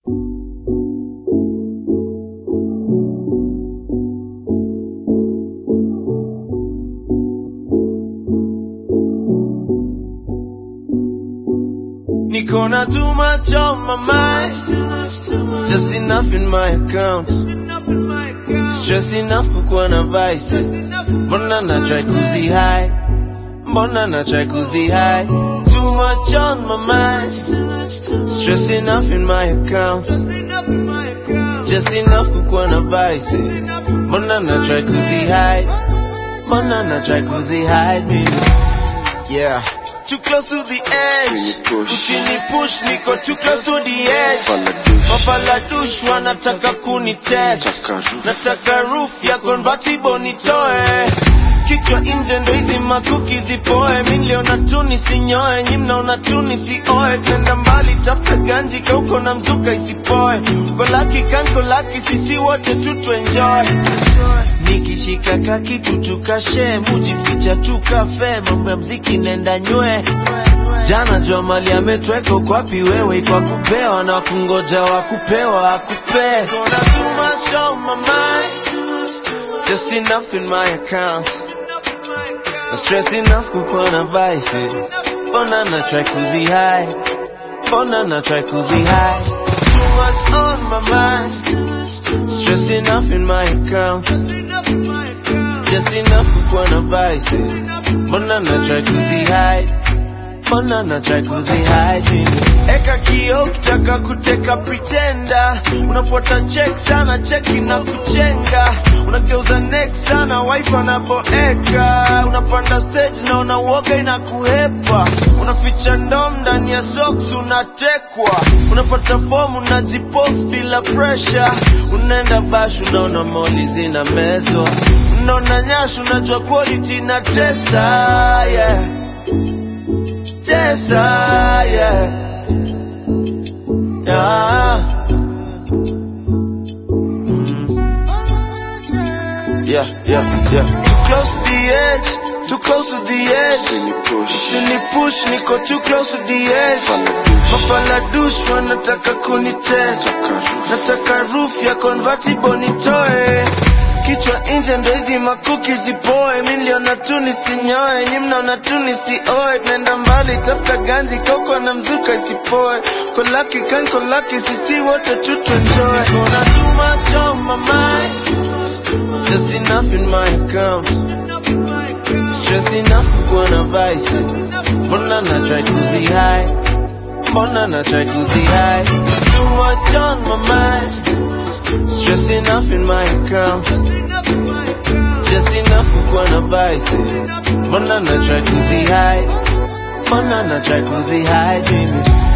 Niko na too much on my mind, just enough in my account. Stress enough kukuwa na vice, mbona na try kuzi high, mbona na try kuzi high. Too much on my mind, stress enough in my account. Just enough kukuwa na vice, mbona na try kuzi high, mbona na try kuzi high mimi. Yeah. Too close to the edge. Ukini push niko too close to the edge. Mafaladush wanataka kunitest. Nataka roof ya convertible nitoe. Kichwa nje ndo hizi makuki zipoe. Mi niliona tu nisinyoe, nyi mnaona tu nisioe. Tenda mbali tafuta ganji kauko na mzuka isipoe. Uko laki kanko laki sisi wote tu tuenjoy. Nikishika kakitu tukashe, mujificha tukafe, mambo ya mziki nenda nywe. Jana jua mali ametweka uko wapi wewe, kwa kupewa na kungoja wa kupewa akupe. Gonna too much on my mind, just enough in my account. Na stress enough kukuwa na vice, mbona na try kuzi high, mbona na try kuzi high. Too much on my mind, stress enough in my account. Just enough kukuwa na vice, mbona na try kuzi high, mbona na try kuzi hide. Eka kio ukitaka kuteka pretender, unafuata check sana cheki na kuchenga, unageuza neck sana wife anapoeka, unapanda stage na unauoga inakuhepa, unaficha ndom ndani ya socks unatekwa, unapata form unajipox bila pressure, unaenda bash unaona moli zina mezwa, unaona nyash unajua quality na tesa yeah. Tesa yeah. Yeah. Yeah, yeah, yeah. Too close to the edge, too close to the edge. Usini push, niko too close to the edge. Mafaladush wanataka kunitest. Nataka roof ya convertible nitoe. Kichwa nje ndo hizi makuki zipoe. Mi niliona tu nisinyoe, nyi mnaona tu nisioe. Tunaenda mbali, tafuta ganji koko na mzuka isipoe. Kolaki kan kolaki, sisi wote tu tuenjoy. Gonna too much on my mind. Just enough in my account. Stress enough kukuwa na vice. Mbona na try kuzi high, mbona na try kuzi high. Too much on my mind. Stress enough in my account. Just enough kukuwa na vice. Mbona na try kuzi high, mbona na try kuzi high, baby.